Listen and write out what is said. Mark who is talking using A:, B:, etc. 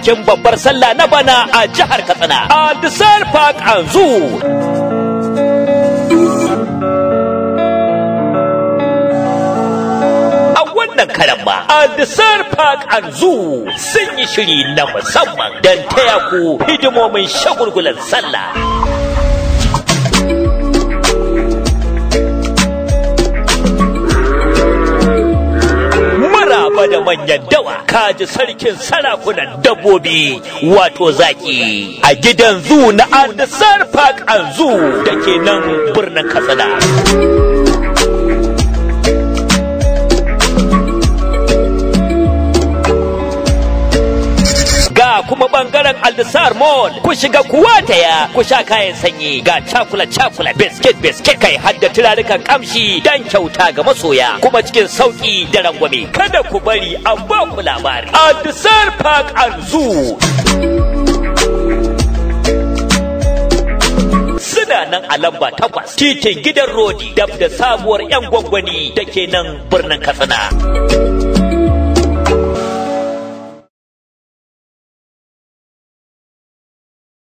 A: bikin babbar sallah na bana a jihar Katsina a Desert Park and Zoo. A wannan karan ma a Desert Park and Zoo sun yi shiri na musamman don taya ku hidimomin shagulgulan sallah. maraba da manyan dawa kaji sarkin sarakunan dabbobi wato zaki a gidan zu na Andesar Park and Zoo da ke nan birnin Katsina. Ga kuma bangaren Aldisar Mall ku shiga kuwa taya ku sha kayan sanyi ga cakula cakula biskit biskit kai hadda turarukan kamshi dan kyauta ga masoya kuma cikin sauki da rangwame kada ku bari a ba ku labari Aldisar Park and Zoo suna nan a lamba takwas titin gidan rodi dab da sabuwar yan gwangwani da ke nan birnin katsina